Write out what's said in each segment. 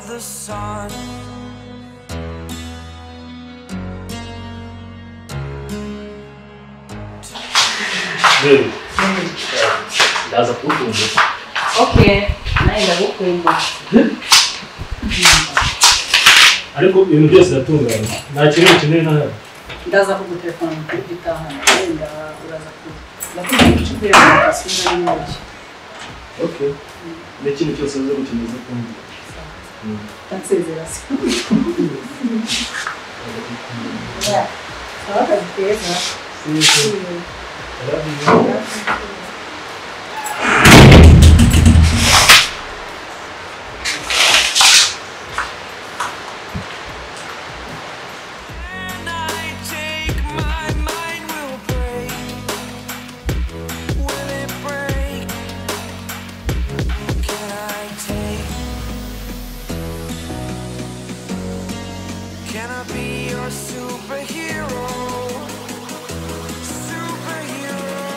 the sun. Dude, ndaza kuwukunda Okay, nawe ndagukunda. ariko ibintu byose biratunganye nta kintu ukeneye na hano Ndaza kugutelefona kuri gitaha, wenda uraza kuba. Ndakubwira inshuti yawe asinda n'inyoki. okay n'ikintu cyose uza gukeneza kumva Ndansezera se. Sawa kazi keza. When I take my mind will break. Will it break? Can I take? Can I be your superhero? Superhero.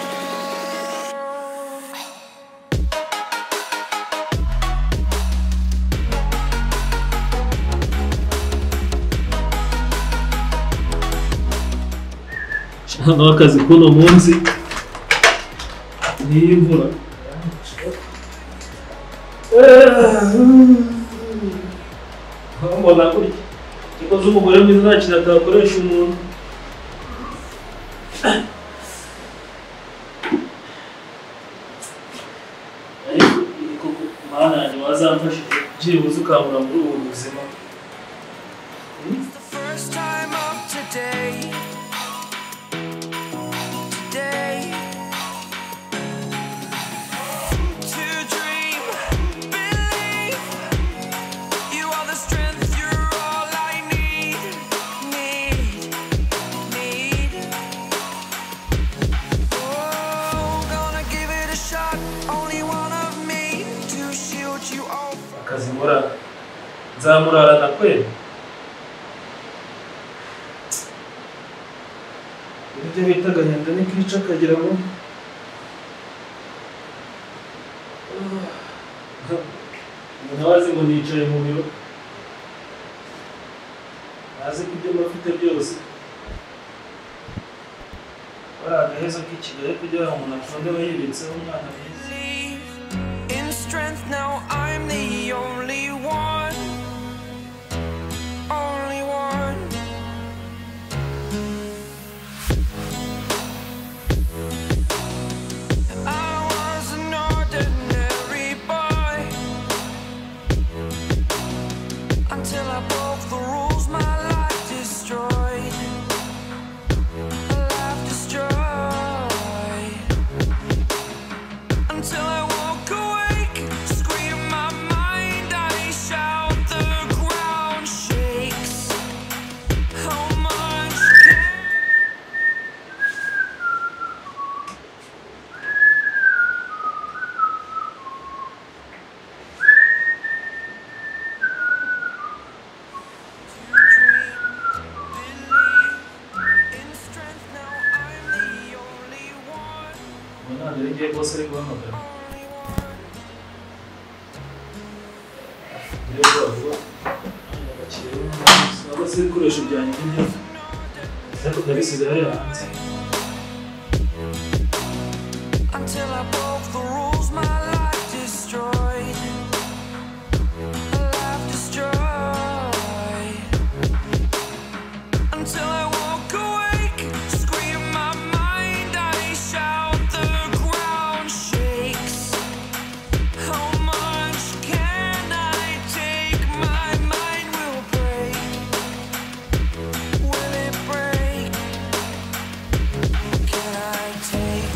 hano akazi k'uno munsi n'iyi mvura mbona gutya niko z'umugore mwiza nta kintu atakoresha umuntu ariko koko mana yanjye wazamfashije byibuze ukangura muri ubu buzima the first time of today. Today. To dream, believe. You are the strength, you're all I need. Need, need. Oh, gonna give it a shot. Only one of me to shield you off. akazi nkora nzamurarana kwera ibyo bita agahinda ni kica akagira ngo umuntu aba azi ngo nicaye mu biro azi ko ibyo mba afite byose bariya agahezo k'ikigali kugira ngo umuntu afunde aba yibitseho umwana mwiza believe in strength now i'm the only one only one i was an ordinary boy until i broke the rules my life destroyed My life destroyed until I walk awake. Scream my mind, I shout, the ground shakes. How much can you dream? Believe in strength. Now I'm the only one. ubu ntabwo ari ngiye rwose ari guhamagara Niyo vuba vuba, abakiriya b'umunsi, cyangwa se ibikoresho byanjye by'imyaka ariko ndabisiga hariya hanze Until I broke the rules, my life destroyed. My life destroyed. Until I walk awake, scream my mind, I shout, the ground shakes. How much can I take? My mind will break. Will it break? Can I take?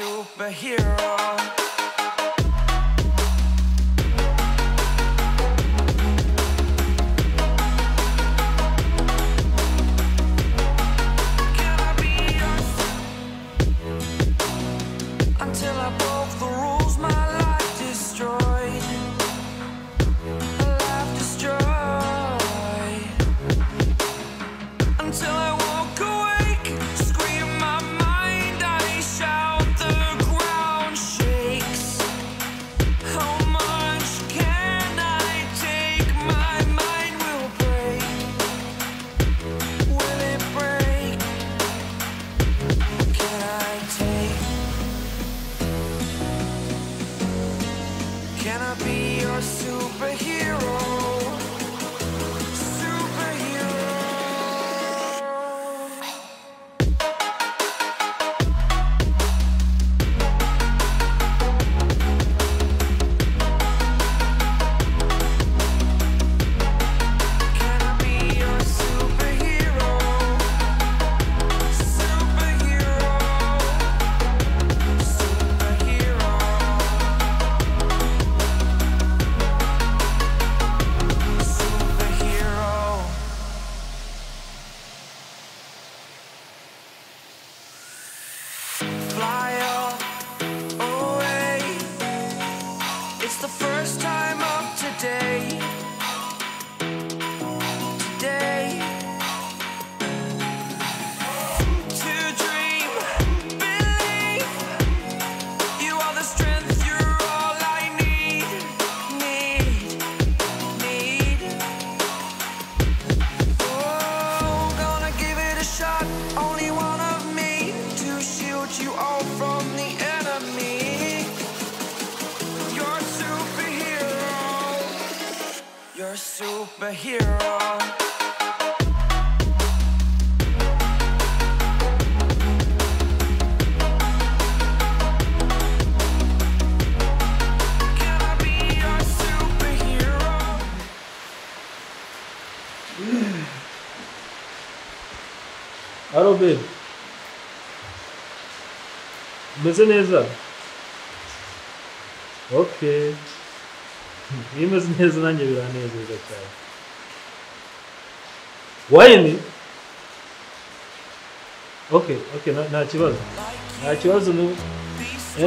superhero. Can I be your until I broke the rules, my life destroyed. A life destroyed. Until I walk awake, scream my mind, I shout, the ground shakes. How much can I take? My mind will break. Will it break? Can I take? Can I be your superhero? Superhero. Can I be your superhero? Superhero. Superhero. superhero. Fly away. It's the first time of today. Today. To dream, believe. You are the strength. You're all I need. Need. Need. Oh, gonna give it a shot. Only one of me to shield you all from the enemy. You're a superhero. You're a superhero. Can I be your superhero? Alo Ben. Meze neza. Okay. Bimeze neza nanjye biranezeza cyane. Wayini? Okay, okay, nta- nta kibazo. Nta kibazo n'ubu.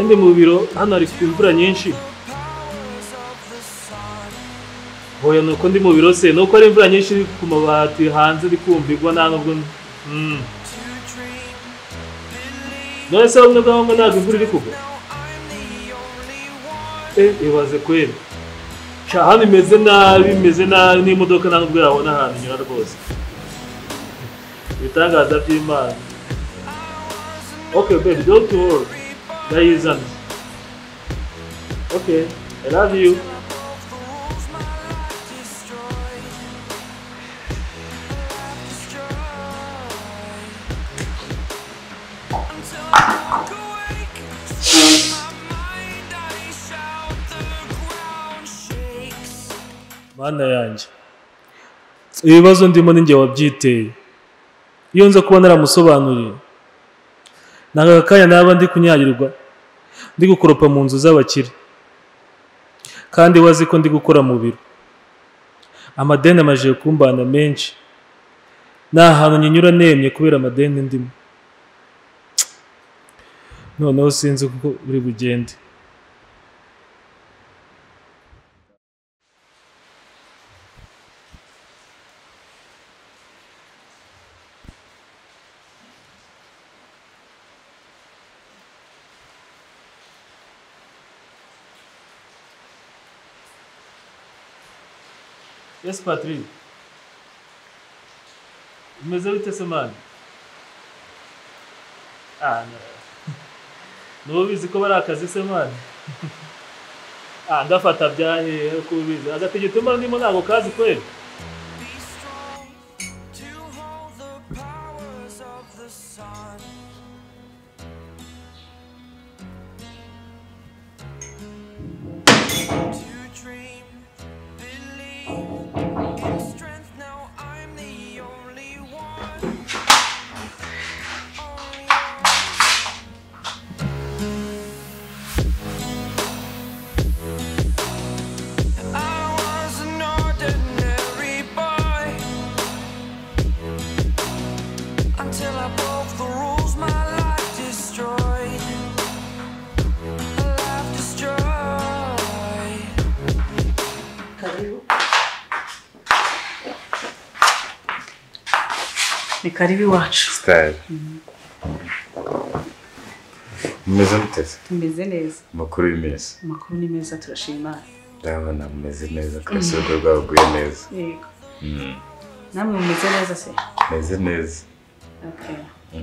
Ndi mu biro, hano hari imvura nyinshi. Oya nuko ndi mu biro se, nuko ari imvura nyinshi iri ku mabati hanze iri kumvirwa nta nubwo... Mm. none se bamwe bwabo ngo ntabwo imvura iri kugwa Eh, ibaze kweri Sha, hano imeze nabi imeze nabi n'imodoka nta nubwo yabona ahantu inyura rwose ibitangaza by'imana okay baby don't worry ndayizana okay i love you mana yanjye ibibazo ndimo ni njye wabyiteye iyo nza kuba naramusobanuriye ntabwo aka kanya naba ndi kunyagirwa ndi gukoropa mu nzu z'abakire kandi we azi ko ndi gukora mu biro amadeni amajije kumbana menshi nta hantu nyinyura nemye kubera amadeni ndimo noneho sinzi uko uri bugende Yes, Patrick. Umeze bite se mani? Ah, no. Nuba ubizi ko bari akazi se mani? Ah, ndafata byahehe ko ubizi. Agatege tumara ndimo ntabwo kazi kweli. till I broke the rules my life destroyed. Life destroyed. karibu ni karibu iwacu sitari mumeze muteze tumeze neza amakuru y'iminsi amakuru ni meza turashima imana ndabona mumeze neza kandi urugo rwawe rwaguye neza yego namwe mumeze neza se meze neza okay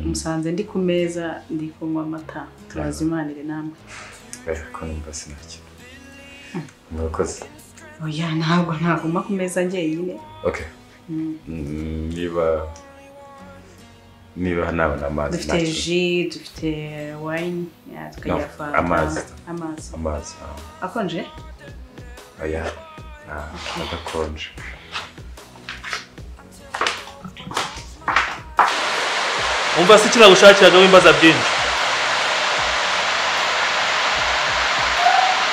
musanze ndi ku meza ndi kunywa amata turazimanire namwe bari kumva sinacyo murakoze oya ntabwo ntaguma ku meza njyenyine ok Mm, niba niba nabona amazi dufite ntacyo ji dufite wayini ya, tukagira No, fanta amazi. amazi amazi ah. akonje oya ah, adakonje umva si kinagushakiraga w'imbaza byinshi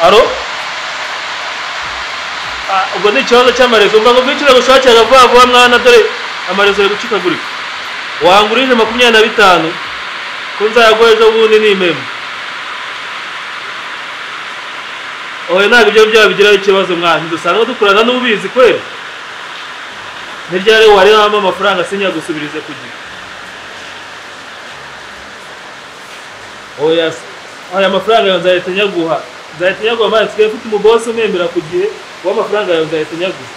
aro Ah, ubwo ni ikibazo cy'amarezo umva ngo bwinshi nagushakiraga vuba vuba mwana dore amarezo ari gucikagurika wangurije makumyabiri na bitanu ko nzayaguha ejo bundi nimema oya ntabwo ibyo byaba bigiraho ikibazo mwana ntidusanga dukorana n'ubizi kwera ni ryari warebamo amafaranga sinyagusubirize ku gihe oya se. aya mafaranga yawe nzahita nyaguha nzahita nyaguha mazi nsigaye mfite umubose umwemera ku gihe wowe amafaranga yawe nzahita nyaguha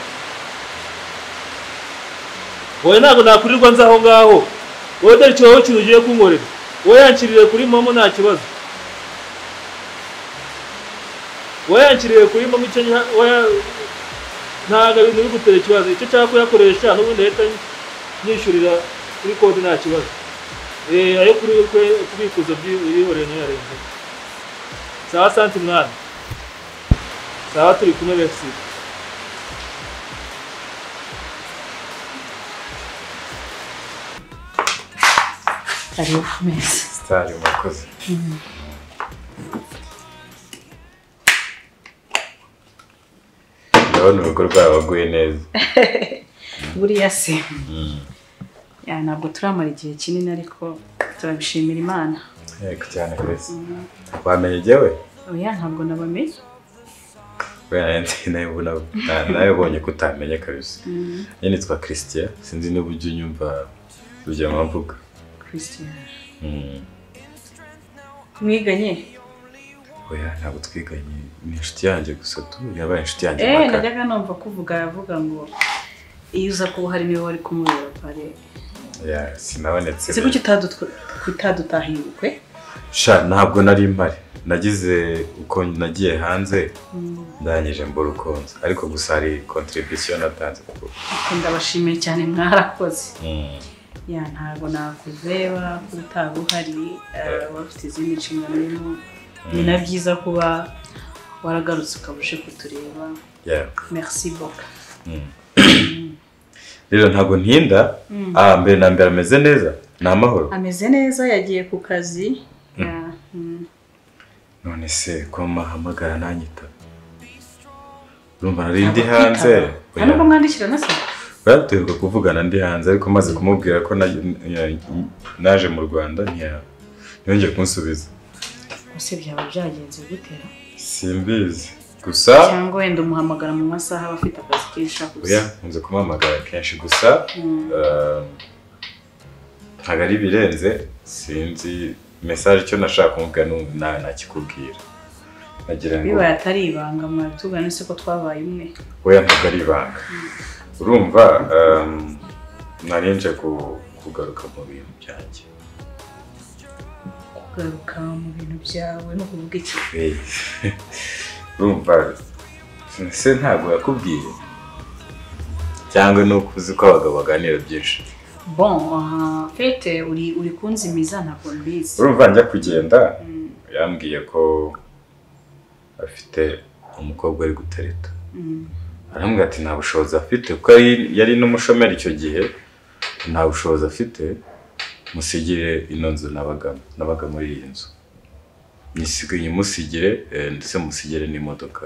wowe ntabwo nakurirwa nza aho ngaho wowe dore icyo wowe kintu ugiye kunkorera wowe yankirire kuri momo nta kibazo wowe yankirire kuri momo icyo nya- wowe- ntabwo ibintu bigutera ikibazo icyo cyaba kuyakoresha n'ubundi leta nyishyurira kuri kode nta kibazo Eh, ayo kuri kwe kubikuza byihoreye ntiyarenze sawa santi mwana sawa turi kumwe befsi karibu ku meza sitari murakoze ndabona urugo rwawe waguye neza buriya se Ya, ntabwo turamara igihe kinini ariko turabishimira imana yego cyane kwezi wamenye jyewe oya ntabwo nabamenye nayobonye ko utamenya kabisa nyine nitwa christian sinzi n'ubu ujya unyumva urugero mpavuga christian Mm. mwiganye oya ntabwo twiganye ni inshuti yanjye gusa tu yabaye inshuti yanjye eee magara najyaga numva kuvuga yavuga ngo iyo uza kuba hari niwe wari kumureba pare Oya, sinabonetse si rero. kuki utadutw- utadutahiye ubukwe sha ntabwo nari mpari nagize uko nagiye hanze ndangije mbura ukunze ariko gusa hari kontribusiyo natanze kuko Ariko ndabashimiye cyane mwarakoze ya ntabwo nakuzeba ko utaba uhari eh, wafite izindi nshingano urimo ni na byiza kuba waragarutse ukaba uje kutureba Yeah. merci beaucoup rero ntabwo ntinda ah, mbere na mbere ameze neza ni amahoro ameze neza yagiye ku kazi Ya, mm. none se ko mahamagara nanyita urumva nari ndi Ntabwo hanze kwitaba. nta nubwo mwandikira na se batuheruka kuvugana ndi hanze ariko maze kumubwira ko naj- ya- naje mu rwanda ntiya- ntiyongeye kunsubiza ese byaba byagenze gutera simbizi gusa cyangwa wenda umuhamagara mu masaha aba afite akazi kenshi akuze oya nkunze kumuhamagara kenshi gusa eh, ntabwo ari ibirenze sinzi mesaje icyo nashaka kumubwira n'ubu nawe nakikubwira nagira ngo bibaye atari ibanga mwabitubwira nese ko twabaye umwe oya ntabwo ari ibanga urumva em, nari nje ku- kugaruka mu bintu byanjye kugaruka mu bintu byawe no kuvuga iki Hey. urumva se ntabwo yakubwiye cyangwa ni uko uzi ko abagabo baganira byinshi bon aha, fete uri uri kunzimiza ntabwo mbizi urumva njya kugenda yambwiye ko afite umukobwa ari gutereta arambwira ati nta bushobozi afite kuko yari- yari n'umushomeri icyo gihe nta bushobozi afite musigire ino nzu n'abagamo n'abaga muri iyi nzu nyisigaye musigire eh, ndetse musigire n'imodoka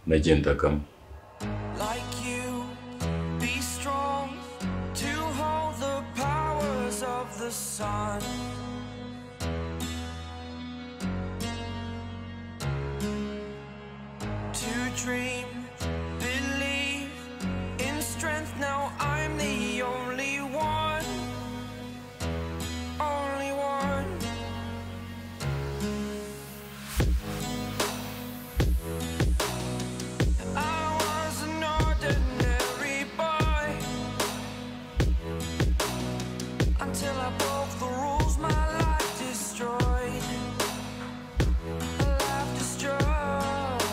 nagendagamo like you. Be strong to hold the powers of the the sun. To dream, believe in strength. Now I'm the only one, only one. I was an ordinary boy until I broke the rules. My life destroyed. Life destroyed.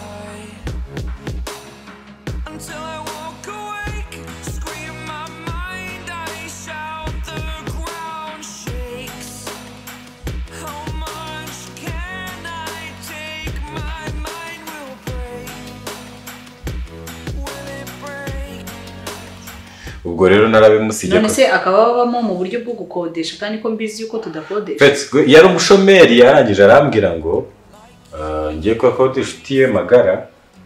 Until I walk awake, scream my mind. I shout the ground shakes. How much can I take? My mind will break. Will it break? ubwo rero narabimusigiye none ko- se akaba babamo mu buryo bwo gukodesha kandi ko mbizi yuko tudakodesha Fetse, gwe- yari umushomeri arangije arambwira ngo "Ah, ngiye ko akode inshuti ye magara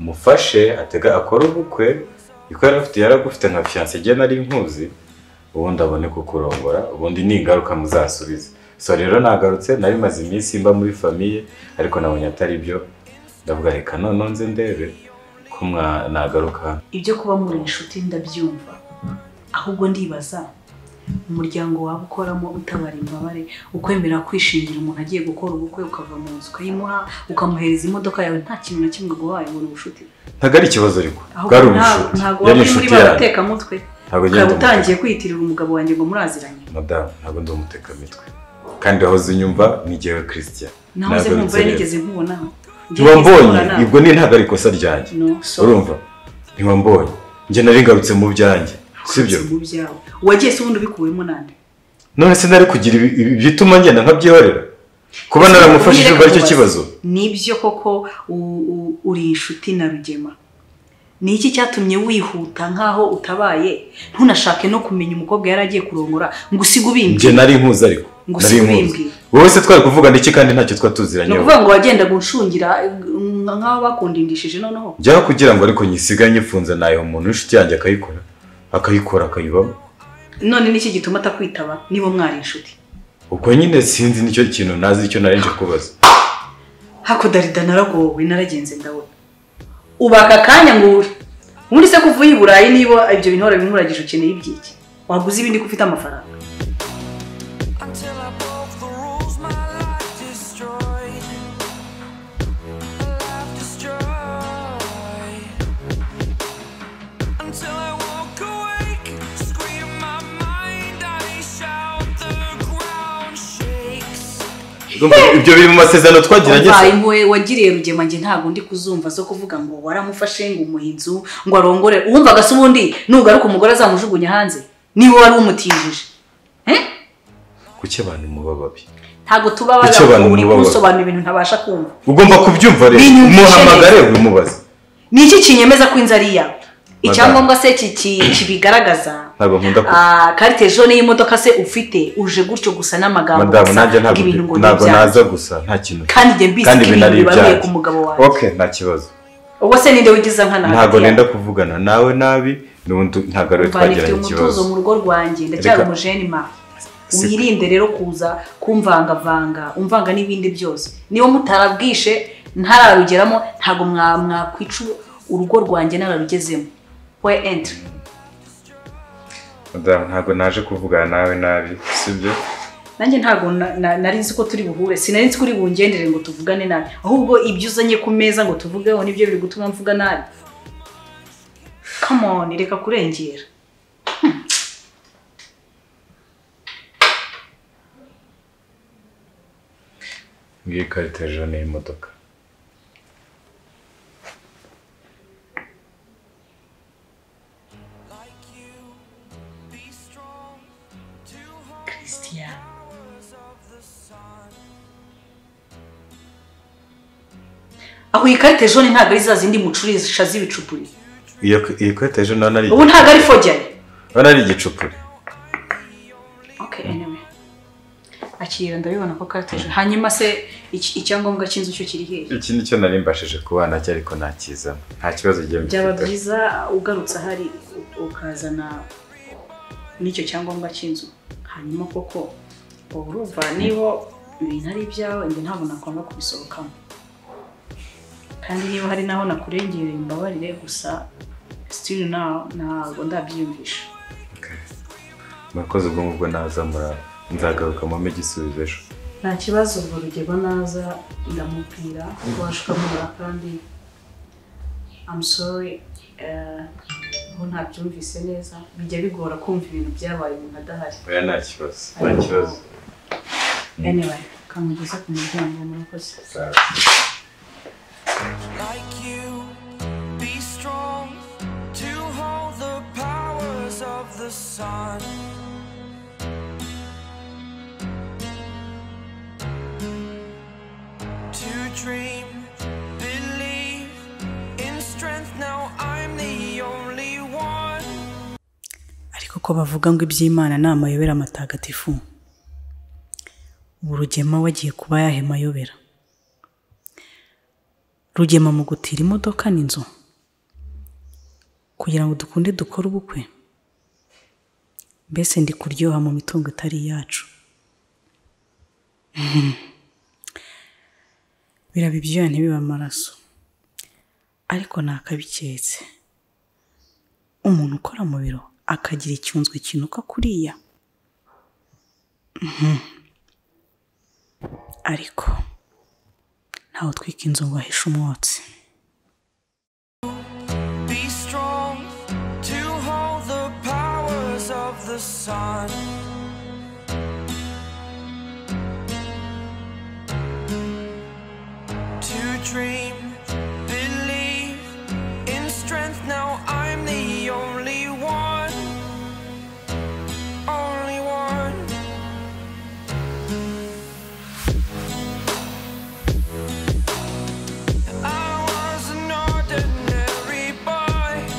mufashe atega akore ubukwe kuko yari afite yari agufite nka fiyanse igihe nari nkuzi ubundi abone kukurongora ubundi ni ingaruka muzasubiza so rero nagarutse nari maze iminsi mba muri famiye ariko nabonye atari byo ndavuga reka none nze ndebe ko mwa- nagaruka hano ibyo kuba muri inshuti ndabyumva ahubwo ndibaza umuryango waba ukoramo utabara imbabare ukwemera kwishingira umuntu agiye gukora ubukwe ukava mu nzu ukayimuha ukamuhereza imodoka yawe nta kintu na kimwe guhaye ngo ni ubucuti ntabwo ari ikibazo ariko ahubwo bwari nta- ubushuti ntago waba uri yari muri inshuti ba yanjye batekamutwe ntabwo ukaba ngenda umutega. utangiye kwiyitirira umugabo wanjye ngo muraziranye madamu ntabwo ndi umutekamitwe kandi wahoze unyumva ni jyewe christian nahoze Ntabwo nkumva nzerera. nigeze nkubona ntiba mbonye ibwo ni ntabwo ari ikosa ryanjye No, so- urumva ntiba mbonye njye nari ngarutse mu byanjye sibyo mu byawe wagiye se ubundi ubikuyemo nande none se nari kugira ibi- ibi bituma ngenda nkabyihorera kuba naramufashije ubwo aricyo kibazo nibyo koko u- u- uri inshuti na rugema ni iki cyatumye wihuta nk'aho utabaye ntunashake no kumenya umukobwa yari agiye kurongora ngo usige njye ubimbye nari nkuzi ariko Ngo nari nkuzi siwimbwiye. wowe se twari kuvugana iki kandi ntacyo ni twatuziranyeho ukuvuga ngo wagendaga unshungira eh, nk'aho bakundindishije noneho njyaho kugira ngo ariko nyisigaye nyifunze nayo umuntu w'inshuti yanjye akayikora akayikora akayibamo none n'iki gituma atakwitaba niba mwari inshuti ubwo nyine sinzi nicyo kintu ntazi icyo narinje kubaza hakudarida naragowe naragenze ndabona ubaka akanya ngo ure ubundi se kuva uyi burayi niba ibyo bintu wari binkuragije ukeneye ibyiki waguze ibindi ko ufite amafaranga Until I broke the rules, my life destroyed. Life destroyed. Until I walk awake, scream my mind, I shout, the ground shakes. Urumva, ibyo biri mu masezerano twagiranye mbaye impuhwe wagiriye rugema njye ntabwo ndi kuzumva zo kuvuga ngo waramufashe ngo umuhe inzu ngo arongore uwumvaga se ubundi nugaruka umugore azamujugunya hanze niwe wari umutijije Eh? kuki abantu muba babi ntabgo tuba Icyo abantu uri mubabaza. kunsobanura ibintu ntabasha kumva ugomba kubyumva rero Binyumvishe muhamagare ubimubaze ni iki kinyemeza ko inzu ari iyawe icyangombwa se ki- ki- kibigaragaza ntabwo nkunda ko Ah, karite ejo niyo modoka se ufite uje gutyo gusa n'amagambo madamu gusa nanjye ngo ibintu ngo ntabwo ni ntabwo ibyanjye. naza gusa nta kintu kandi njye mbizi kandi ko ibintu ibintu ari bibaruye ibyanjye ku mugabo wawe ok nta kibazo ubwo se ninde wigiza nkana ntabwo nenda kuvugana nawe nabi n'ubundi ntabwo ariwe mvanifite twagiranye umutuzo ikibazo mu rugo rwanjye ndacyari Reka- umujenima Si- wirinde rero kuza kumvangavanga umvanga n'ibindi byose niba mutarabwishe ntararugeramo ntabwo mwa- mwakwica urugo rwanjye nararugezemo we entry madamu ntabwo naje kuvugana nawe nabi sibyo nanjye ntabwo na- na- nari nzi ko turi buhure sinari nzi ko uri bungendere ngo tuvugane nabi ahubwo ibyo uzanye ku meza ngo tuvugeho nibyo biri gutuma mvuga nabi come on reka kurengera ngiye ikarita ejo ni imodoka christian aho iyi karita jone ntabwo ari za zindi mucurisha z'ibicupuri iyo iyi karita ejo nawe nari ubu ntabwo ari fojyari nawe nari igicupuri okay anyway akirira ndabibona ko karita jone hanyuma se iki- icyangombwa cy'inzu cyo kiri hehe iki nicyo nari mbashije kubana cyo ariko nakizamo nta kibazo ngiye byaba mbifiteho byiza ugarutse ahari u- ukazana n'icyo cyangombwa cy'inzu hanyuma koko ubu urumva niba ibintu ari ibyawe njye ntabwo nagomba kubisohokamo kandi niba hari n'aho nakurengereye mbabarire gusa sitiri ntabwo ndabyiyumvisha murakoze ubwo ngubwo naza mura nzagaruka mame igisubizo ejo nta kibazo urwo rugero naza ndamubwira ubasha ukamubura kandi amusori aho ntabyumvise neza bijya bigora kumva ibintu byabaye umuntu adahari oya nta kibazo nta kibazo anyway kamugeze ku muryango murakoze Sawa. like you. Be strong to hold the powers of the sun. To dream, believe in strength. Now I'm the only one. ariko ko bavuga ngo iby'imana ni amayobera matagatifu ubu rugema we agiye kuba yahe mayobera rugema mu gutira imodoka n'inzu kugira ngo dukunde dukore ubukwe mbese ndi kuryoha mu mitungo itari iyacu biraba ibyuya ntibibe amaraso ariko nakabiketse umuntu ukora mu biro akagira icyunzwe kinuka kuriya Mhm. ariko ntawe utwika inzu ngo ahishe umwotsi Be strong to hold the powers of the sun. To dream, believe in strength. Now I'm the only one. Only one. I was an ordinary boy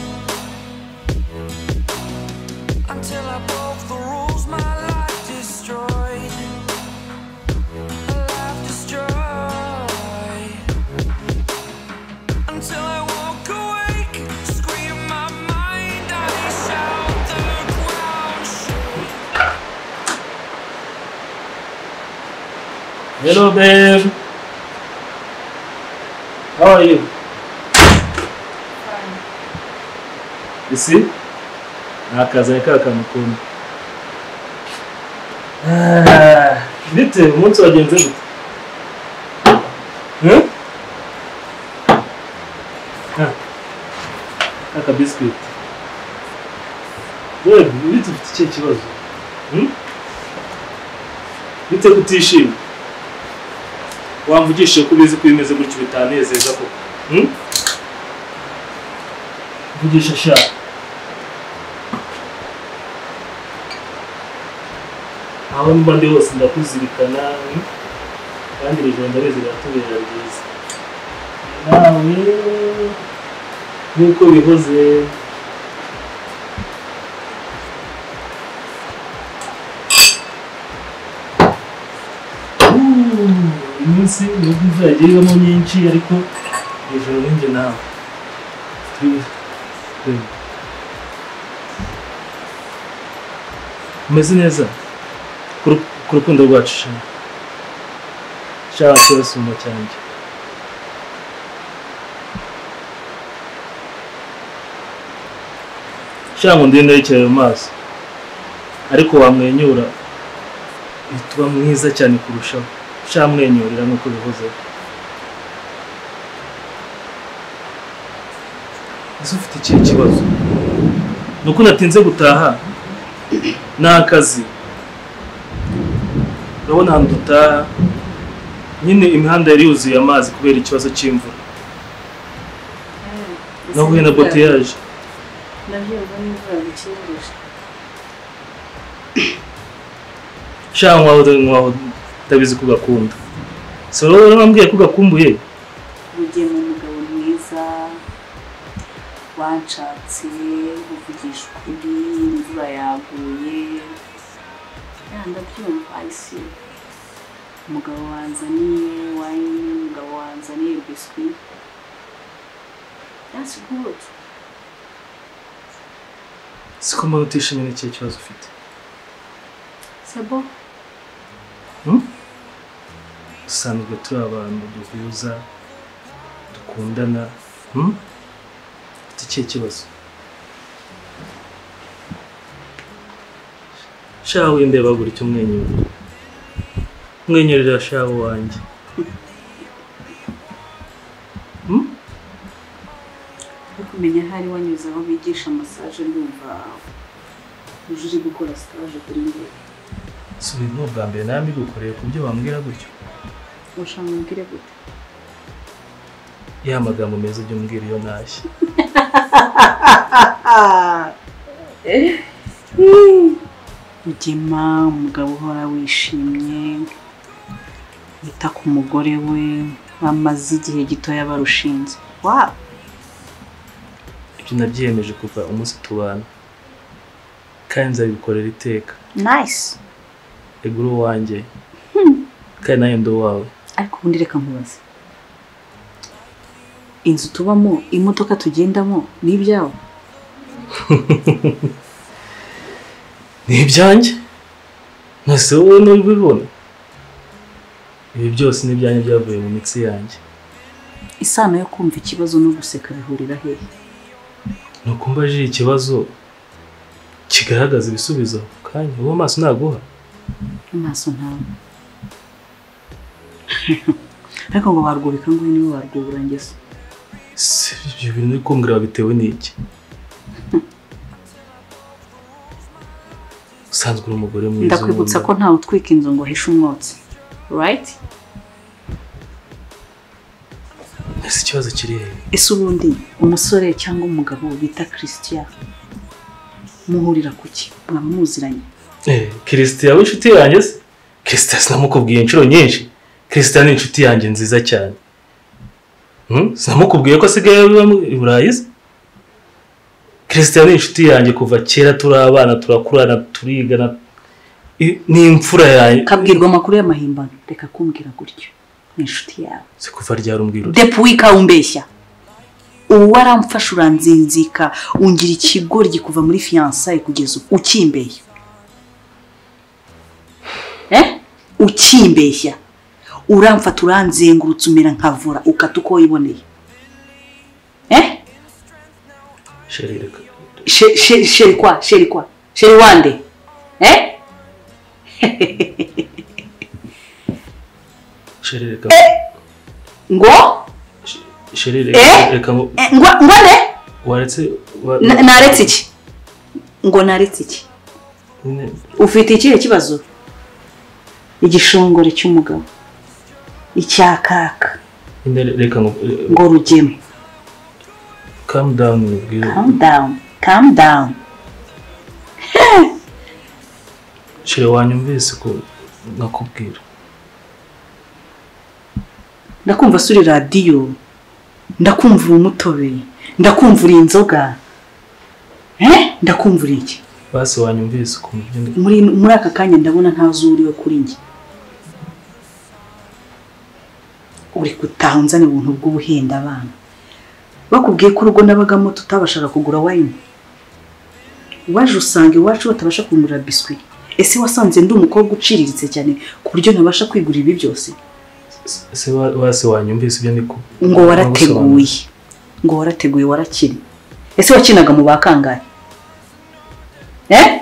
until I broke the rules. My life destroyed. My life destroyed. Until I woke awake, scream my mind. I shout the ground. Hello, babe. How are you? You see? Nakazanye ka kantu kumwe. Ah, Bite, umunsi wagenze gute? Hmm? Ah, Aka biscuit. Babe, bite ufite ikihe kibazo? Hmm? Bite kutishima? wamvugishije ko ubizi ko bimeze gutyo bitanezeza koko Hmm? mvugisha sha aho mba ndi hose ndakuzirikana hmm? kandi iri joro ndabizi riratubera ryiza nawe nk'uko bihoze uyu munsi nubwo imvura yagiye ibamo nyinshi ariko hejuru ninjye nawe Turi- turi. umeze neza ku ru- ku rukundo rwacu shana shaka kurasumba cyanjye shaka ngo ndende yicaye mu maso ariko wamwenyura ntituba mwiza cyane kurushaho shamwenyurira nk'uko bivuze ese ufite ikihe kibazo ni uko natinze gutaha ni akazi urabona ahantu dutaha nyine imihanda yari yuzuye amazi kubera ikibazo cy'imvura nahuye na boteyaje ndabyumva n'imvura bikingije sha nkwaho nkwaho utabizi ko ugakunda si wowe urambwiye ko ugakumbuye rugema umugabo mwiza wanshatse uvugisha ukuri imvura yaguye ya ndabyumva isi umugabo wanzaniye wayini umugabo wanzaniye biswi that's good siko mbona utishimye n'ikihe kibazo ufite sebo dusanzwe turi abantu duhuza dukundana hmm? ufite ikihe kibazo shahu windeba gutya umwenyura umwenyurira shahu wanjye no kumenya aho ari wanyuze aho bigisha masaje ndumva uje uri gukora sitaje kuri njye si uyu ni ubwa mbere nawe mbigukoreye ku byo bambwira gutyo ushaka mbwire gute ya magambo meza ujya umbwira iyo ntashye ugema umugabo uhora wishimye wita ku mugore we bamaze igihe gitoya barushinze waba ibyo nabyiyemeje kuva umunsi tubana kandi nzabikorera iteka nayisi egura uwanjye kandi nawe ndi uwawe ariko ubundi reka nkubaze inzu tubamo imodoka tugendamo ni ibyawe ni ibyanjye mwese wowe ntubibona ibi byose ni ibyanjye byavuye mu mitsi yanjye isano yo kumva ikibazo no guseka bihurira hehe ni ukumbaje ikibazo kigaragaza ibisubizo ako kanya uwo maso naguha amaso ntawe ariko ngo barwubika ngo uyu niwe warwubura ngeso si ibyo bintu uri kumbwira bitewe n'iki usanzwe uri umugore mwiza ndakwibutsa ko ntawe utwika inzu ngo ahishe umwotsi rayiti ese ikibazo kiri hehe ese ubundi umusore cyangwa umugabo bita christian muhurira ku ki mwaba muziranye kirisitiya w'inshuti yanjye se kirisitiya sinamukubwiye inshuro nyinshi kirisitiya ni inshuti yanjye nziza cyane Hmm? sinamukubwiye ko asigaye aba i burayi se kirisitiya ni inshuti yanjye kuva kera turi abana turakurana turigana I- ni imfura yanjye kabwirwa amakuru y'amahimbano reka kumbwira gutyo ni inshuti yawe si kuva ryari umbwira uti depu wika umbeshya ubu waramfasha uranzinzika ungira ikigoryi kuva muri fiyansaye kugeza ubu ukimbeye Eh? ukimbeshya uramfata uranzengurutse umera nkavura ukata uko wiboneye Eh? sheri reka She- she- sheri kwa sheri kwa sheri wande Eh? sheri reka ngo sheri Eh? reka reka ngo- Eh, ngo ngo ne waretse wa- Na- naretse iki ngo naretse iki nyine, ufite ikihe kibazo igishongore cy'umugabo icyakaka nyine reka ngo eh, ngo rugeme calm down ubwire kamu dawuni kamu dawuni sheri wanyumvise ko nkakubwira ndakumva suri radiyo ndakumva uri umutobe ndakumva uri inzoga Eh? ndakumva uri iki basi wanyumvise ukuntu ibyo ndi muri muri aka kanya ndabona nta zuriwe kuri njye uri kutanzana ubuntu bw'ubuhenda abana bakubwiye ko urugo nabagamo tutabashaga kugura wayini waje usanga iwacu batabasha kugura biswi ese wasanze ndi umukobwa uciriritse cyane ku buryo ntabasha kwigurira ibi byose se wa- basi wanyumvise ibyo ndi ku ngo warateguye ngo warateguye warakina ese wakinaga mu bakangahe eh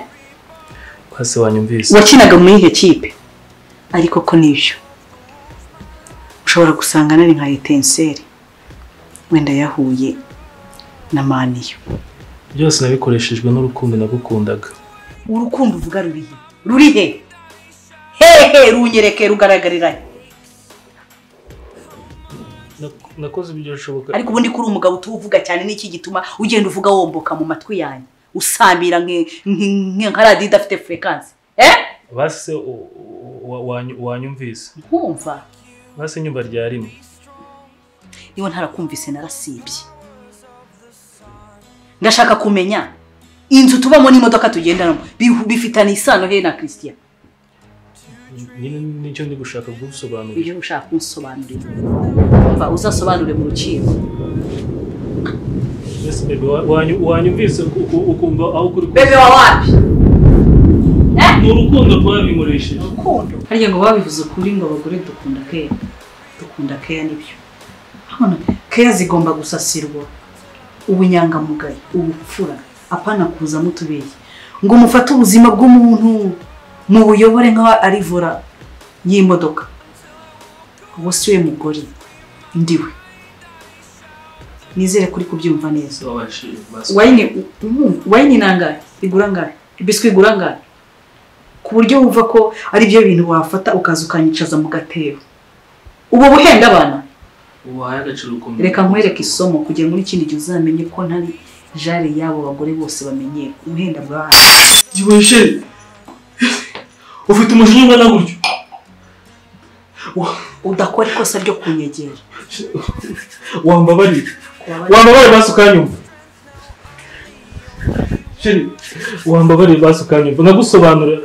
basi wanyumvise wakinaga muri iyo kipe ariko ko nibyo ushobora gusanga nari nka etenseri wenda yahuye na maniyo byose nabikoreshejwe n'urukundo nagukundaga urukundo uvuga ruri he ruri he hehe runyereke rugaragarira he Nak- nakoze ibyo bishoboka ariko ubundi kuri umugabo utuvuga cyane n'iki gituma ugenda uvuga womboka mu matwi yanjye usambira nk- nk- nka radiyo idafite furekansi eh basi se u- u- wa- wanyu- wanyumvise nkumva basi inyumba rya rimwe niba ntarakumvise narasibye ndashaka kumenya inzu tubamo n'imodoka tugendanamo bihu- bifitanye isano he na christian nyine nicyo ndi gushaka gusobanurira ibyo ushaka kunsobanurira umva uzasobanure mu rukiko Yes, baby, wa- wanyu- wanyumvise uku- uku- ukumva aho kuri bebe wa wapi Eh? ni urukundo rwabinkoresheje urukundo harya ngo babivuze ukuri ngo abagore dukunda keya dukunda keya nibyo hano keya zigomba gusasirwa ubunyangamugayo ubupfura apana kuzamo utubeshyi ngo mufate ubuzima bw'umuntu mu buyobore nk'aho ari vora y'imodoka uwo si we mugore ndiwe nizere kuri kubyumva neza wayini umu- wayini ni angahe igura angahe ibiswi igura angahe ku buryo wumva ko ari byo bintu wafata ukaza ukanyicaza mu gatebo ubu buhenda abana ubahaye agaciro ukomeye reka nkwereke isomo kugira ngo n'ikindi gihe uzamenye ko ntari jare y'abo bagore bose bamenye ubuhenda bwa igihe sheri ufite umujinya ungana gutyo Wa- udakora ikosa ryo kunyegera wambabarira kubabarira wambabarira basi ukanyumva sheri wambabarira basi ukanyumva nagusobanurira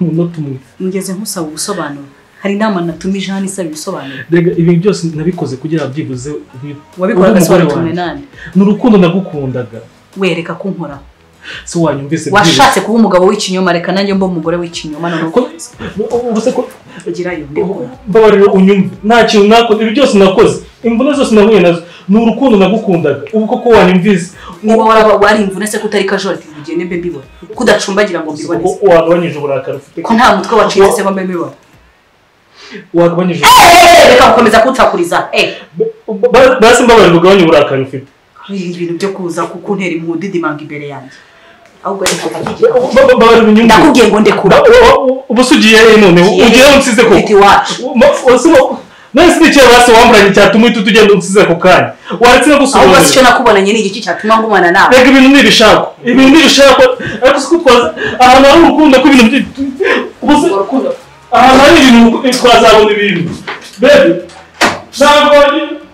umunota umwe ngeze nkusaba ubusobanuro hari inama natumije hano isaba ibisobanuro rega ibi byose nabikoze kugira ngo byibuze ubi- ube wabikoraga umugore sobanukirwe wanjye. nani ni urukundo nagukundaga wereka ko unkoraho se wanyumvise washatse kuba umugabo w'ikinyoma reka nanjye mba umugore w'ikinyoma none uko byibuze. ubu se ko ugira iyo mbikora mbabarira unyumve nta kintu nakoze ibi byose nakoze imvune zose nahuye nazo ni urukundo nagukundaga ubu koko wanyumvise niba waraba wari imvune se ko utari kajorati bugende mbe mbibona ko udacumbagira ngo mbibone se. wagabanyije uburakari ufite ko nta mutwe wacitse se ngo mbe mbibona wagabanyije Eh, reka gukomeza kunsakuriza eh Ba- basi mbabarira ugabanye uburakari ufite kwirinda ibintu byo kuza kukuntera imudidimanga imbere yanjye ahubwo reka Ba- ndakigira ba- mbabarira unyumve ndakubwiye ngo ndekura Ba- ba- ba- ubu se ugiye he none ugiye unsize Ufite koko iwacu nasi n'icyo basi wamburanye cyatuma uhita ugenda unsize ako kanya waretse no ahubwo si gusobanurira cyo nakubonanye ni igiki cyatuma ngumana nawe reka ibintu ni ibishakwa ibintu ni ibishakwa ariko si ko twaza ahantu hari urukundo ko ibintu byi- ubu se- Urwo rukundo ahantu hari ibintu twazabona ibintu bebe ntabwo wagira-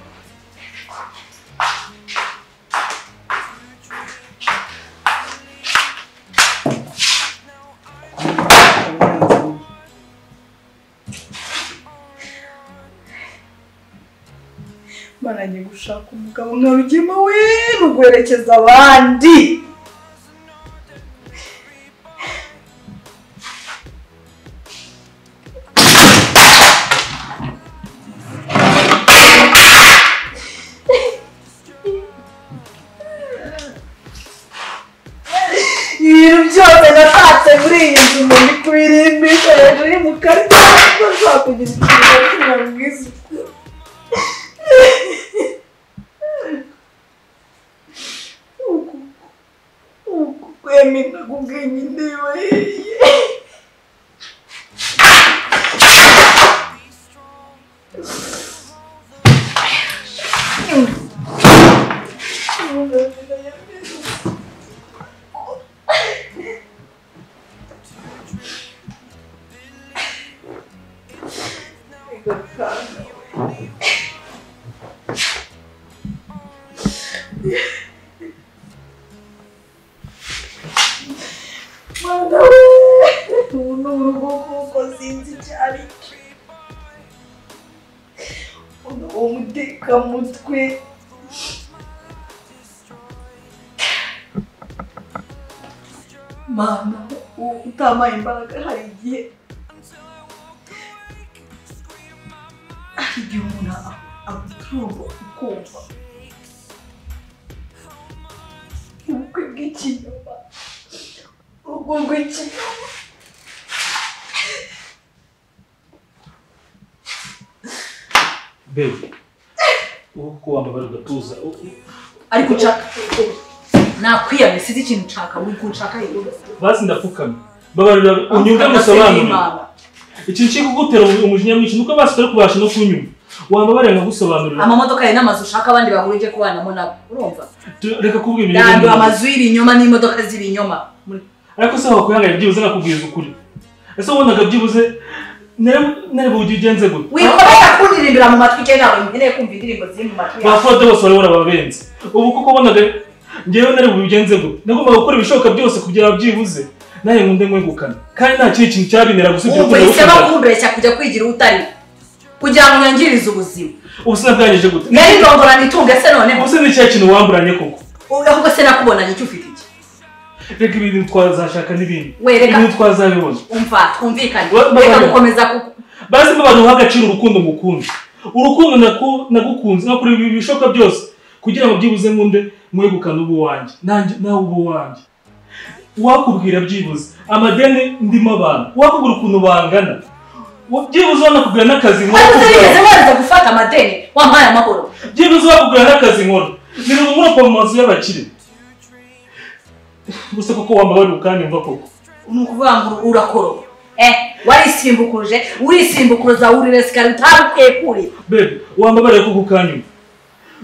maranye gushaka umugabo nka rugema we ruguherekeza abandi ibintu byose natatse muri iyi nzu ngo ndikubirimbisha hejuru y'umukara kuko nzakugira ikintu kimwe mwiza kwemina kugenya indeba yeye mwana we ubu ni urugo kuko sinzi icyo ari cyo uno uwo mutekamutwe mana uwo utamaye imbaraga hari igihe hari igihe umuntu a- aguturumba ukumva ubukwe bw'ikinyoma urugo rw'ikinyoma bebe ubu ko wambaye ugatuza u- u- ariko nshaka nakwiyamye sinzi ikintu nshaka muri ko nshaka hejuru basi ndapfukamye mbabarira unyumve gusobanurira ikintu kiri kugutera umu- umujinya mwinshi nuko basi utari kubasha no kunyumva wambabarira nkagusobanurira amamodoka yawe n'amazu ushaka abandi bahurije kubanamo nabo urumva Tu- reka kuvuga ndandura ibintu amazu y'ibinyoma n'imodoka z'ibinyoma Muri- ariko se wakwihanganye byibuze nakubwiza ukuri ese wabonaga byibuze nareba uburyo ugenze gute wikomeza kundirindira mu matwi cyangwa nawe nkeneye kumva indirimbo ziri mu matwi yawe bafode bose wari warababenze ubu kuko wabonaga ngewe nareba ubigenze gute nagombaga gukora ibishoboka byose kugira ngo byibuze nawe nkunde mwegukana kandi nta kindi kintu cyabinera gusibye ubu urukundo uhisemo rukundana. kubeshya kujya kwigira utari kugira ngo unyangirize ubuzima ubu se nabwangije gute yari ndongorana itunga se noneho ubu se ni cya kintu wamburanye koko ahubwo se nakubonanye icyo ufite iki reka ibintu twazashaka n'ibindi We, reka- ibintu twazabibona umva twumvikane Wa- wa- reka wa- gukomeza ku- bazimo abantu baha agaciro urukundo ngukunda urukundo naku- nagukunze nakora ibi- ibishoboka byose kugira ngo byibuze nkunde mwegukane ubu wanjye nanjye nawe ubu wanjye uwakubwira byibuze amadeni ndimo abantu uwakubwira ukuntu bangana Wa- byibuze wanakubwira n'akazi nkora ariko utarigeze kugira- wemeza gufata amadeni wampaye amahoro byibuze wakubwira n'akazi nkora ni rumwe muri poromosi y'abakire gusa kuko wambaye kandi mva koko ni ukuvuga ngo urakoroba eh warisimbukuje urisimbukuruza wurire sikari utarukwiye kurira bebe wambabare ko kukanyuma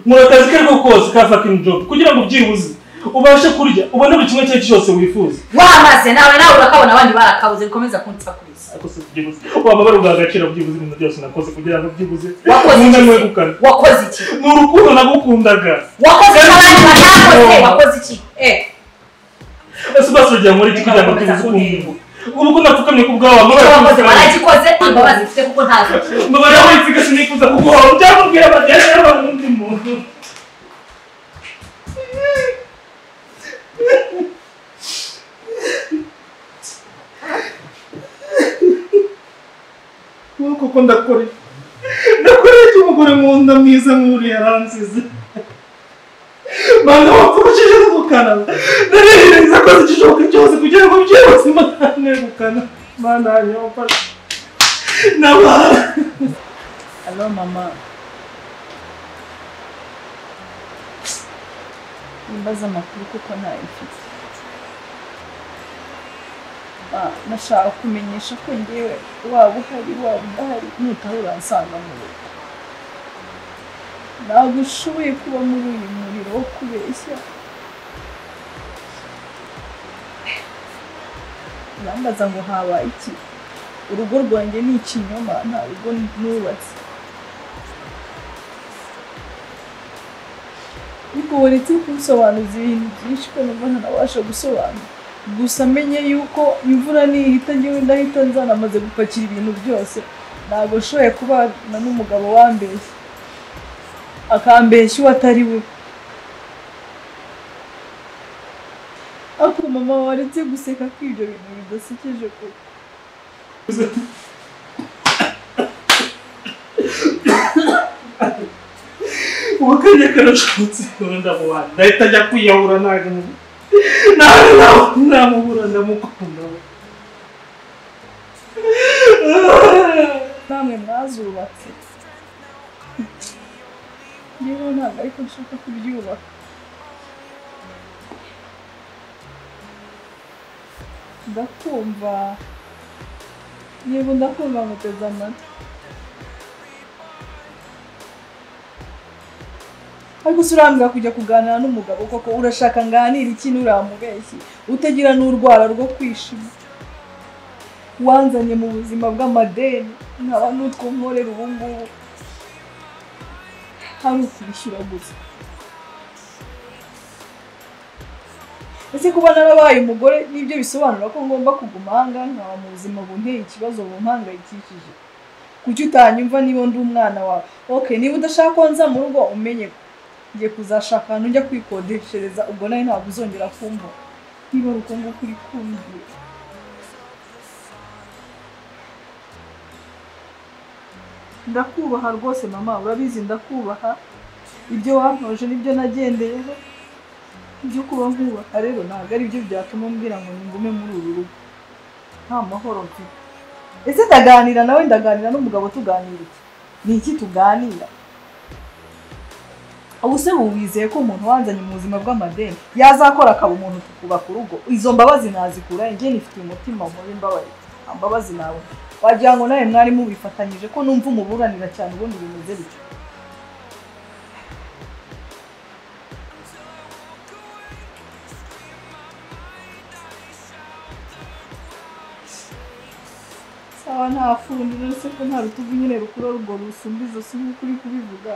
nkora akazi kariko kose ka fucking job kugira ngo byibuze ubashe kurya ubone buri kimwe cyari cyose wifuza wamaze nawe nawe urakabona abandi barakabuze bikomeza kunsakuriza ariko si byibuze wambabare ubwa agaciro byibuze ibintu byose nakoze kugira ngo byibuze wakoze nkunde iki mwegukane wakoze iki ni urukundo nagukundaga wakoze iki abandi batakoze wakoze iki eh ese basuragira muri iki kugira ngo byibuze ukunde ubu ko napfukamye ku bwawe icyo wakoze wambabare baragikoze imbabazi mfite kuko ntazo mfite. mbabare aho wipfuka sinifuza kuguhora byamubwira abageni n'abandi muntu kuko ndakoreye ndakoreye icyo umugore nkunda mwiza nk'uriya yaransize banga wapfushije n'umukara narihiriza akoze ikishoboka cyose kugira ngo byihuse imana negukana imana yanyomfashe n'abana Hello mama. Nimbaza amakuru kuko ntayo mfite. Ah, Nashaka kumenyesha ko ngewe waba uhari waba udahari nutaha uransanga mu rugo. Ntabwo ushoboye kuba muri uyu muriro wo kubeshya. Urambaza ngo habaye iki? Urugo rwanjye ni ikinyoma nta rugo nubatse. ariko waretse kunsobanuza ibintu byinshi ko numva ntanabasha gusobanura gusa menye yuko imvura nihita ngewe ndahita nzana amaze gupakira ibintu byose ntabwo nshoboye kubana n'umugabo wambeshya akambeshya uwo atari we ariko mama waretse guseka ko ibyo bintu bidasekeje koko ubukanye karashobotse ndamuhana ndahita ajya kwiyahura ntabwo nawe nawe namubura ndamukunda namwe mwazubatse ngewe ntabwo ariko nshaka kubyubaka ndakumva yego ndakumva muteze amatwi ariko se urambwira kujya kuganira n'umugabo koko urashaka nganira iki nturamubeshye utagira n'urwara rwo kwishima wanzanye mu buzima bw'amadeni nkaba n'utwo nkorera ubu ngubu hari ukwishyura gusa ese kuba narabaye umugore nibyo bisobanura ko ngomba kuguma aha ngaha nkaba mu buzima bunteye ikibazo bumpangayikishije kuki utanyumva niba ndi umwana wawe ok niba udashaka ko nza mu rugo umenye ko ngiye kuzashaka ahantu njya kwikodeshereza ubwo nawe ntabwo uzongera kumbona niba ari uko nguko uri kumvira ndakubaha rwose mama urabizi ndakubaha ibyo wantoje nibyo nagendeyeho ibyo kuba nkubaka rero ntabwo ari byo byatuma mbwira ngo ningume muri uru rugo nta mahoro mfite ese ndaganira nawe ndaganira n'umugabo tuganira iki ni iki tuganira ubuse wizeye ko umuntu wanzanye mu buzima bw'amadeni yazakora akaba umuntu tukubaka urugo izo mbabazi nazikura njye nifitiye umutima mubi mbabaye nta mbabazi nawe wagira ngo nawe mwari mubifatanyije ko numva umuburanira cyane ubundi bimeze bityo sawa nta fundi rero se ko nta rutugu nyine rukura urwo rusumba ijosi nk'uko uri kubivuga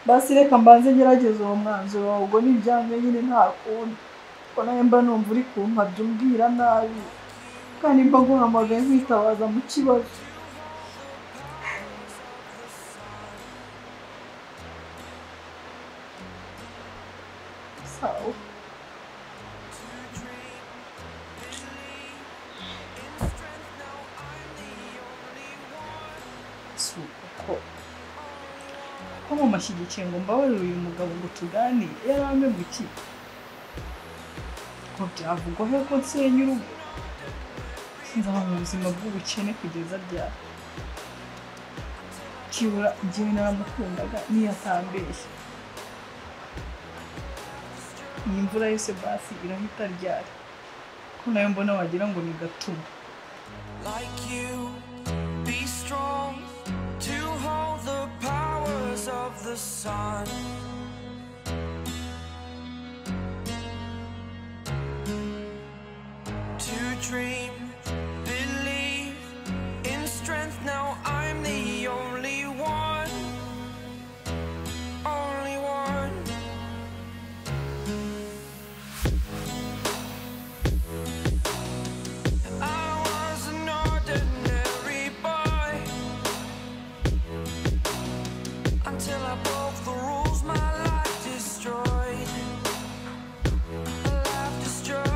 basi reka mbanze ngerageze uwo mwanzuro wawe ubwo ni ibyanjye nyine nta kundi ko nawe mba numva uri kumpabya umbwira nabi kandi mba nguhamagaye nkwitabaza mu kibazo sawa si uko ko mu mashyigikiye ngo mbabarire uyu mugabo ngo tuganire yari amemukiye ngo byavugwa he ko nsenya urugo nzaba mu buzima bw'ubukene kugeza ryari kibura njyewe naramukundaga niyo atambeshye iyi mvura yose basi irahita ryari ko nayo mbona wagira ngo ni gatuma like you. Be strong to hold the powers of the sun. To dream, believe in strength. Now I'm the only one. Only one. I was an ordinary boy until I broke the rules. My life destroyed. Life destroyed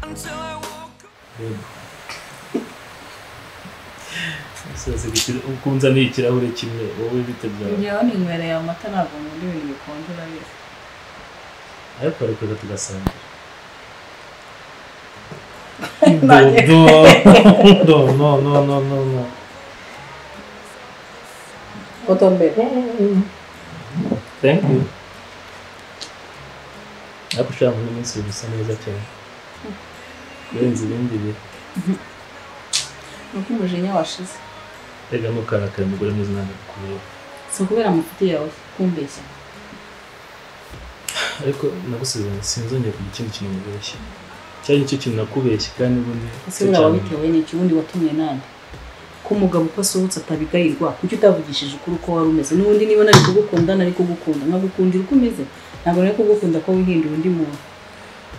until I woke up. ukunza ni ikirahure kimwe wowe bite byawe njyewe ninywereye amata ntabwo nkunda ibintu bikonje urabizi ariko reka tugasangira Ntagiye. no no no no no no otombere thank you ariko ushaka kubona iminsi bisa neza cyane kurenza ibindi bihe nuko umujinya washize rega ntukarakaye umugore mwiza ntabwo akureba si ukubera amufitiye yawe kumbeshya ariko nagusubiza ngo sinzongera kugira ikindi kintu mubeshya cyari nicyo kintu nakubeshye kandi ubundi ese buriya wabitewe n'iki ubundi watumye nande ko umugabo uko asohotse atabigayirwa kuki utavugishije ukuri uko wari umeze n'ubundi niba nari kugukunda nari kugukunda nkagukundira uko umeze ntabwo nari kugukunda ko wihinduye undi muntu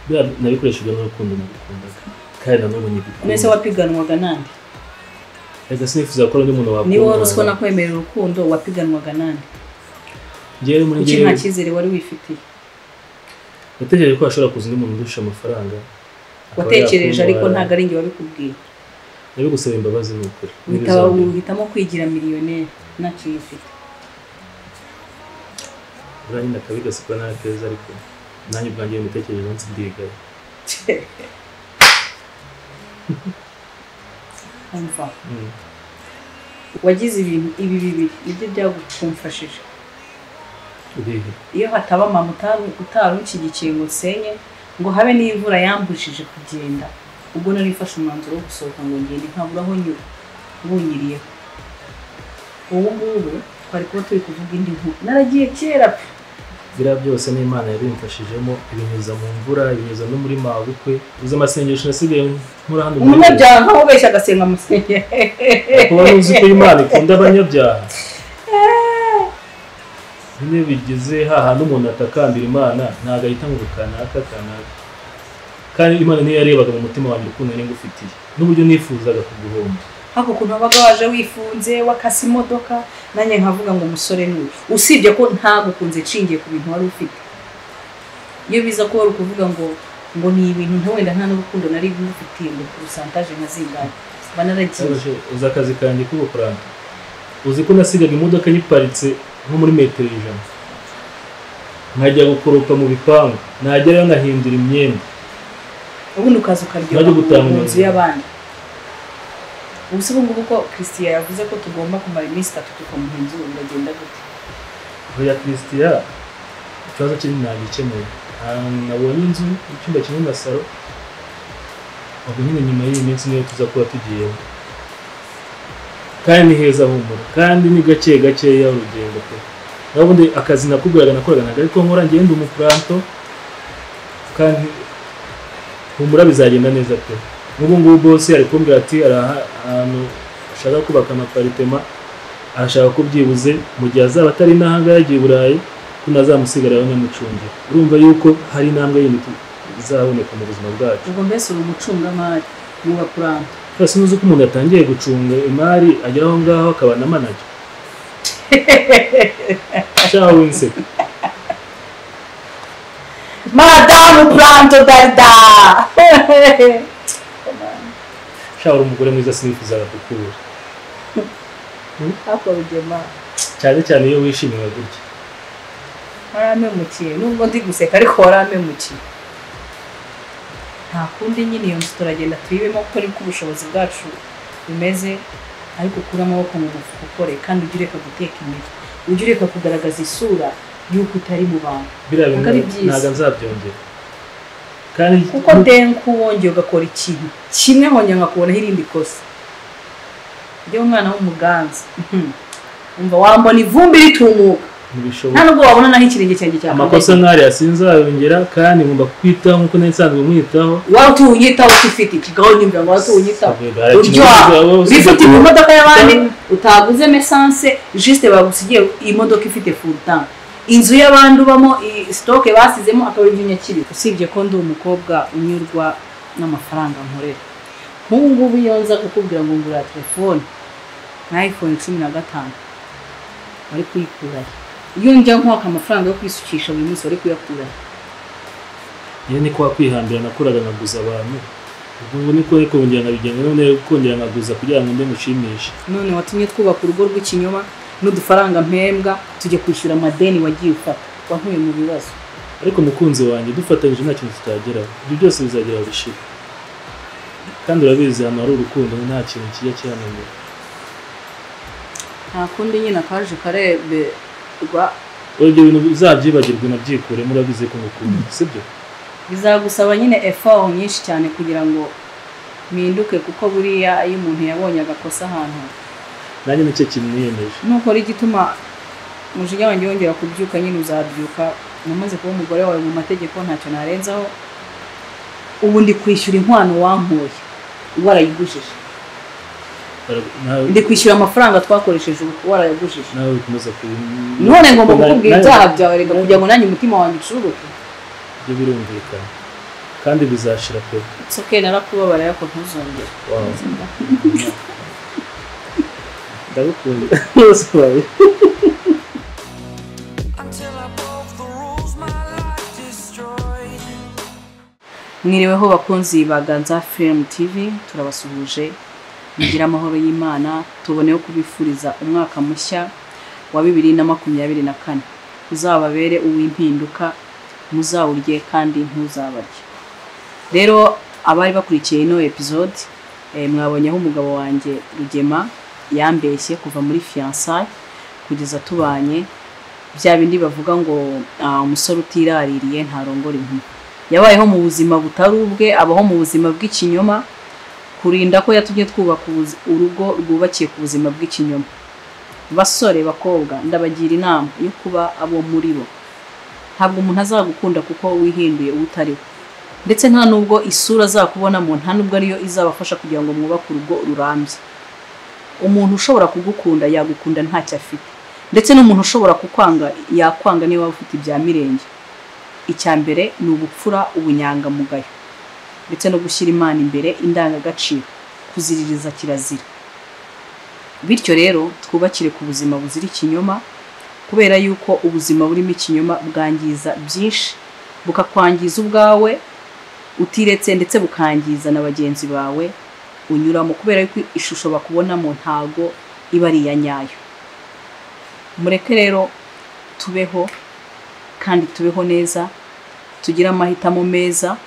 buriya nabikoreshaga n'urukundo nagukundaga kandi nanubu nigukunda mwese wapiganwaga nande reka sinifuza ko hari undi muntu niba wari uziko wakundana nakwemerera urukundo wapiganwaga nande njyewe muri kuki nta njyewe cyizere wari wifitiye natekereje ko hashobora kuza undi muntu udusha amafaranga akaba watekereje ariko yakundwa. ntabwo ari njye wabikubwiye nabigusaba imbabazi ni ukuri uhita Ntibizongere. uhitamo kwigira miliyoneri ntacyo wifite buriya nyine akabigasikwa nabi keza ariko nanjye ubwanjye mitekerereze umunsi ndigaye umva wagize ibintu ibi bibiri nibyo byagukumfashije urihe iyo hataba mama utari- utari unshigikiye ngo nsenye ngo habe n'imvura yambujije kugenda ubwo nari mfashe umwanzuro wo gusohoka ngo ngende nkabura aho nyura bunyiriyeho ubu ngubu twari kuba turi kuvuga indi nkuru naragiye kera pe biriya byose n'imana yabimfashijemo ibinyuza mu mvura ibinyuza no muri mabukwe uzi amasengesho nasigaye nkora hano muri leta. umunyabyaha nk'ubeshya agasenga amusenye kuba ntuzi ko imana ikunda abanyabyaha nyine bigize hahandi umuntu atakambira imana ntabwo ahita ngo kanaka kanaka kandi imana niyo yarebaga mu mutima wanjye urukundo niba ufitiye n'uburyo nifuzaga kuguhomba hako ukuntu wabaga waje wifunze wakase imodoka nanjye nkavuga ngo umusore ni uyu usibye ko ntagukunze nshingiye ku bintu wari ufite iyo biza ko wari ukuvuga ngo ngo ni ibintu nta wenda nta n'urukundo nari ngufitiye ngo kurusantaje nka zingahe mba naragiye Sabaje, uzi akazi kanjye k'ubukorano uzi ko nasigaga imodoka yiparitse nko muri metero ijana nkajya gukoropa mu bipangu nagerayo ngahindura imyenda ubundi ukaza Najya ukaryoha gutanga mu nzu umuntu. y'abandi ubu si ubungubu ko christian yavuze ko tugomba kumara iminsi itatu tukamuhenzura biragenda gute oya christian ikibazo kiri nagikemuye nabonye inzu icyumba kimwe na saro ubwo nyine nyuma y'iyi minsi niyo tuza kuba tugiyemo kandi ni heza humura kandi ni gake gakeya urugendo pe naho ubundi akazi nakubwiraga nakoraga ntabwo ariko nkora ngenda umukuranto kandi humura bizagenda neza pe nk'ubu ngubu bose ari kumbwira ati hari aha- ahantu ashaka kubaka amaparitema arashaka ko byibuze mu gihe azaba atari intambwe yagiye i burayi ko ntazamusigariraho nyamucungira urumva yuko hari intambwe yindi tu- izaboneka mu buzima bwacu ubwo mbese uri umucungamari niba kuranta twese nuzi ko umuntu yatangiye gucunga imari agera aho ngaho akaba na manager cyangwa winseka madamu puranto darida shaka umugore mwiza sinifuzaga kukubura ariko bigema cyane cyane iyo wishimiwe gutya warampemukiye nubwo ndi guseka ariko warampemukiye nta kundi nyine iyo nzu turagenda tuyibemo kuko niko ubushobozi bwacu bumeze ariko ukure amaboko mu mufuka ukore kandi ujye ureka guteka imitwe ujye ureka kugaragaza isura y'uko utari mu bantu biriya bintu Ntabwo ari byiza. ntabwo nzabyongera kandi kuko denku wongeye ugakora ikintu kimwe nkongera nkakubonaho irindi kosa ujye umwana w'umuganza mhm. umva wambona ivumbi ritumuka nta ntibishoboka nubwo wabona naho ikirenge cyanjye amakosa cyakomeye nk'ariya sinzayongera kandi ngomba kukwitaho nk'uko nari nsanzwe mwitaho wari utuye unyitaho utifite ikigaho nyumvira ngo wari utuye unyitaho Sabwe, hari uryoha ikintu wabuze wabuze bifite ku kuba- modoka y'abandi utaguzemo esanse jisite bagusigiye imodoka ifite furutanke inzu y'abandi ubamo i- sitoke basizemo akaba ari nyakiri usibye ko ndi umukobwa unyurwa n'amafaranga nkorera nk'ubu ngubu iyo nza kukubwira ngo ngura telefone na ayifone cumi na gatanu wari kuyikurayo iyo njya nkwaka amafaranga yo kwisukisha buri munsi wari kuyakurayo iyo ni kwa kwihambira nakoraga nkaguza abantu ubwo ngubu niko ariko kongera nkabigenda none rero kongera nkaguza kugira ngo mbe mushimishe none watumye twubaka urugo rw'ikinyoma n'udufaranga mpembwa tujya kwishyura amadeni wagiye ufata wankuye mu bibazo ariko umukunzi wanjye dufatanyije nta kintu tutageraho ibyo byose bizagera bishira kandi urabizi ahantu hari urukundo nta kintu kijya kihananira nta kundi nyine akaje kareberwa ibyo bintu uzabyibagirwe unabyikuremo urabizi ko ngukunda sibyo bizagusaba nyine effort nyinshi cyane kugira ngo mpinduke kuko buriya iyo umuntu yabonye agakosa ahantu nanjye nicyo kintu niyemeje nukora igituma umujinya wanjye wongera kubyuka nyine uzabyuka namaze kuba umugore wawe mu mategeko ntacyo narenzaho ubu ndi kwishyura inkwano wankuye warayigujije Bara- nawe ndi kwishyura amafaranga twakoresheje ubu warayagujije nawe ukomeza kubi- none ngomba kuko na- kukubwira nawe- ibyaha byawe reka kugira ngo nanjye umutima wanjye ucururuke ibyo birumvikana kandi bizashira pe soke narakubabara ariko ntuzongere Wow. ndagukunda bose bawe Until I broke the rules, my life destroyed. mwiriweho bakunzi ba ganza filimu tivi turabasuhuje mugire amahoro y'imana tuboneho kubifuriza umwaka mushya wa bibiri na makumyabiri na kane uzababere uw'impinduka muzawurye kandi ntuzabarye rero abari bakurikiye ino episode eh, mwabonyeho umugabo wanjye rugema yambeshye kuva muri fiyansaye kugeza tubanye bya bindi bavuga ngo "Ah, umusore utiraririye ntarongora inkumi yabayeho mu buzima butari ubwe abaho mu buzima bw'ikinyoma kurinda ko yatumye twubaka ubuzi- urugo rwubakiye ku buzima bw'ikinyoma basore bakobwa ndabagira inama yo kuba abo muri bo ntabwo umuntu azagukunda kuko wihinduye uwo utari we ndetse nta nubwo isura azakubona mu nta nubwo ariyo izabafasha kugira ngo mwubake urugo rurambye umuntu ushobora kugukunda yagukunda ntacyo afite ndetse n'umuntu ushobora kukwanga yakwanga niba waba ufite ibya mirenge icya mbere ni ubupfura ubunyangamugayo ndetse no gushyira imana imbere indangagaciro kuziririza kirazira bityo rero twubakire ku buzima buzira ikinyoma kubera yuko ubuzima burimo ikinyoma bwangiza byinshi bukakwangiza ubwawe utiretse ndetse bukangiza na bagenzi bawe unyuramo kubera yuko ishusho bakubonamo ntago iba ari iya nyayo mureke rero tubeho kandi tubeho neza tugire amahitamo meza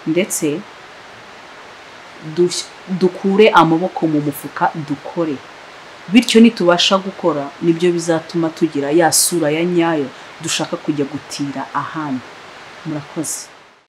ndetse dush- dukure amaboko mu mufuka dukore bityo nitubasha gukora nibyo bizatuma tugira ya sura ya nyayo dushaka kujya gutira ahandi murakoze